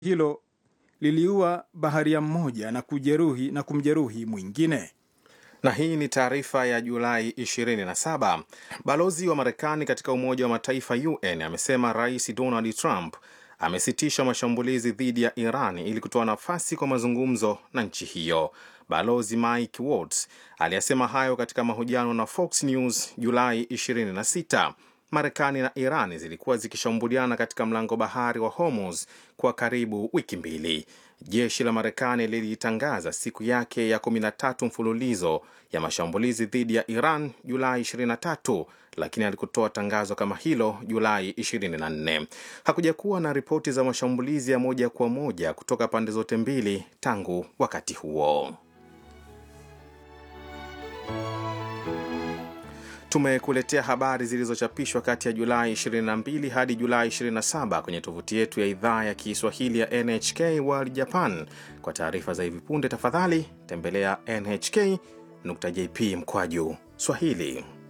hilo liliua baharia mmoja na kujeruhi na kumjeruhi mwingine. Na hii ni taarifa ya Julai 27. Balozi wa Marekani katika Umoja wa Mataifa UN amesema Rais Donald Trump amesitisha mashambulizi dhidi ya Iran ili kutoa nafasi kwa mazungumzo na nchi hiyo. Balozi Mike Waltz aliyasema hayo katika mahojiano na Fox News Julai 26. Marekani na Iran zilikuwa zikishambuliana katika mlango bahari wa Hormuz kwa karibu wiki mbili. Jeshi la Marekani lilitangaza siku yake ya 13 mfululizo ya mashambulizi dhidi ya Iran Julai 23, lakini alikutoa tangazo kama hilo Julai 24. Hakuja kuwa na ripoti za mashambulizi ya moja kwa moja kutoka pande zote mbili tangu wakati huo. Tumekuletea habari zilizochapishwa kati ya Julai 22 hadi Julai 27 kwenye tovuti yetu ya idhaa ya Kiswahili ya NHK World Japan. Kwa taarifa za hivi punde, tafadhali tembelea nhk.jp mkwaju Swahili.